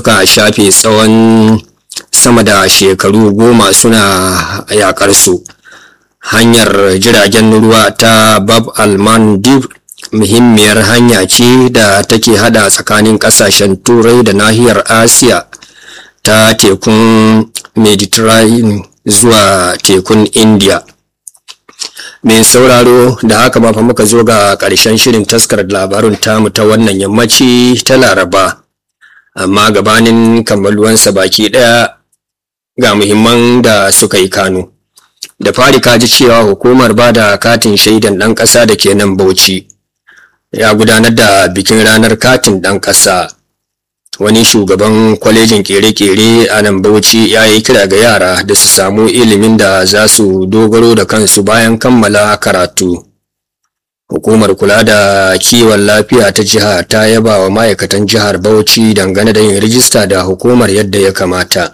suka shafe tsawon sama da shekaru goma suna yakar su hanyar jiragen ruwa ta bab al-mandib muhimmiyar hanya ce da take hada tsakanin kasashen turai da nahiyar asiya ta tekun mediterranean zuwa tekun india mai sauraro da haka ba fa muka zo ga ƙarshen shirin taskar labarun tamu ta wannan yammaci ta laraba amma gabanin kammaluwansa baki ɗaya ga muhimman da suka yi kano da fari ka ji cewa hukumar ba da katin shaidan ɗan ƙasa da ke nan bauchi ya gudanar da bikin ranar katin ɗan ƙasa wani shugaban kwalejin kere-kere a nan bauchi ya yi kira ga yara da su samu ilimin da za su dogaro da kansu bayan kammala karatu hukumar kula da kiwon lafiya ta jiha ta yaba wa ma'aikatan jihar bauchi dangane da yin rijista da hukumar yadda ya kamata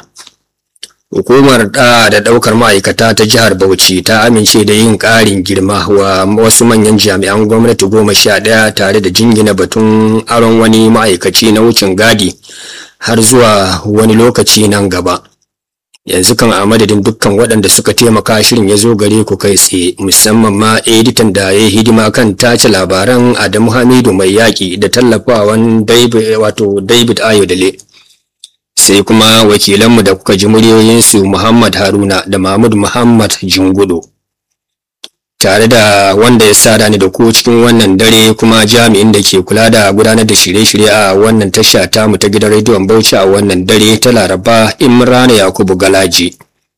hukumar da da daukar ma'aikata ta jihar bauchi ta amince da yin ƙarin girma wa wasu manyan jami'an gwamnati goma sha ɗaya tare da jingina batun aron wani ma'aikaci na wucin gadi har zuwa wani lokaci nan gaba yanzu kan a madadin dukkan waɗanda suka taimaka shirin ya zo gare ku kai tsaye musamman ma editan da ya hidima kan tace labaran adamu hamidu mai yaƙi da tallafawan wato david ayodele sai kuma wakilanmu da kuka ji muryoyinsu Muhammad Haruna da Mahmud Muhammad Jingudo. Tare da wanda ya sa ni da ku cikin wannan dare kuma jami'in da ke kula da gudanar da shirye-shirye a wannan tasha tamu ta gidan rediyon Bauchi a wannan dare ta Laraba Imrana Yakubu Galaji.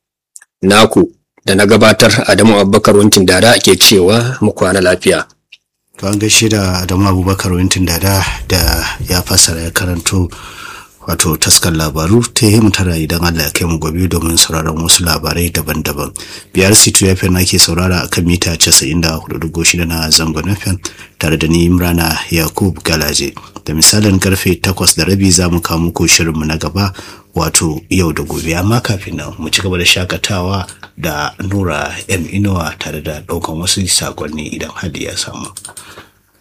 Naku da na gabatar Adamu Abubakar Wuntin Dada ke cewa mu kwana lafiya. To an gaishe da Adamu Abubakar Wuntin Dada da ya fassara ya karanto wato taskar labaru ta yi tara idan Allah ya kai mu gobe domin sauraron wasu labarai daban-daban biyar situ ya na ke saurara a kan mita 94.6 na zangon FM tare da ni Imrana Yakub Galaje da misalin karfe 8 da rabi za mu kawo muku shirinmu na gaba wato yau da gobe amma kafin nan mu ci gaba da shakatawa da Nura M Inuwa tare da ɗaukan wasu sakonni idan hadi ya samu.